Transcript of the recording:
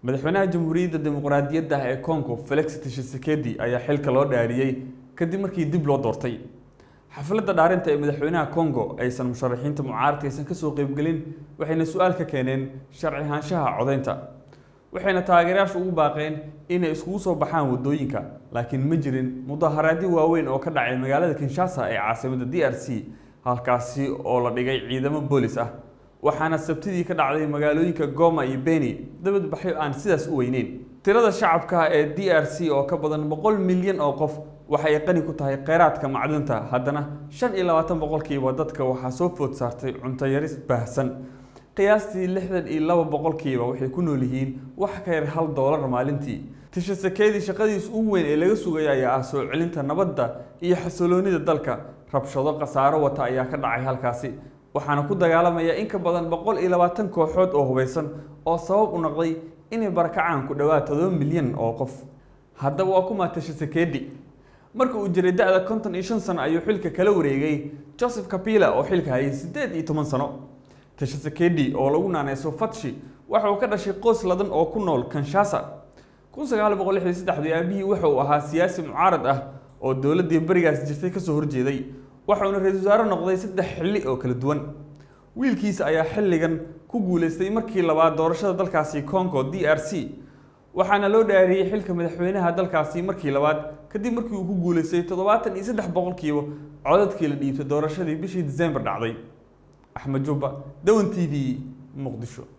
madaxweynaha jamhuuriyadda dimuqraadiyadda ee congo felix tshisekedi ayaa xilka loo dhaariyey kadib markii dib loo doortay xafladda dhaarinta ee madaxweynaha congo aysan musharaxiinta mucaaradka aysan kasoo qeybgelin waxayna su-aal ka keeneen sharci ahaanshaha codeynta waxayna taageerayaashu ugu baaqeen inay iskugu soo baxaan waddooyinka laakiin ma jirin mudaharaadyo waaweyn oo ka dhacay magaalada kinshasa ee caasimadda d r c halkaasi oo la dhigay ciidamo boolis ah waxaana sabtidii ka dhacday magaalooyinka goma iyo beni dabadbaxyo aan sidaas u weyneyn tirada shacabka ee d r c oo ka badan boqol milyan oo qof waxay qani ku tahay kheyraadka macdinta haddana shan iyo labaatan boqolkiiba dadka waxaa soo food saartay cunto yaris baahsan qiyaastii lixdan iyo laba boqolkiiba waxay ku nool yihiin wax ka yar hal doolar maalintii tishasakeedii shaqadiis ugu weyn ee laga sugaya ayaa ah soo celinta nabadda iyo xasiloonida dalka rabshado khasaaro wata ayaa ka dhacay halkaasi waxaana ku dagaalamaya in ka badan boqol iyo labaatan kooxood oo hubeysan oo sabab u noqday inay barakacaan ku dhowaad todoba milyan oo qof haddaba waa kuma tishasakeedi marka uu jiray da-da konton iyo shan sano ayuu xilka kala wareegay joseph kapila oo xilka hayay siddeed iyo toban sano tishasekedi oo lagu naaneyso fatshi waxa uu ka dhashay qoys ladan oo ku nool kanshasa kun sagaal boqol lixdan saddexdii aabihii waxa uu ahaa siyaasi mucaarad ah oo dowladdii berigaas jirtay kasoo horjeeday waxauna ra-iisul wasaare noqday saddex xilli oo kala duwan wiilkiisa ayaa xilligan ku guuleystay markii labaad doorashada dalkaasi congo d r c waxaana loo dhaariyey xilka madaxweynaha dalkaasi markii labaad kadib markii uu ku guuleystay toddobaatan iyo saddex boqolkiiba codadkii la dhiibtay doorashadii bishii disembar dhacday axmed jubba dawan t v muqdisho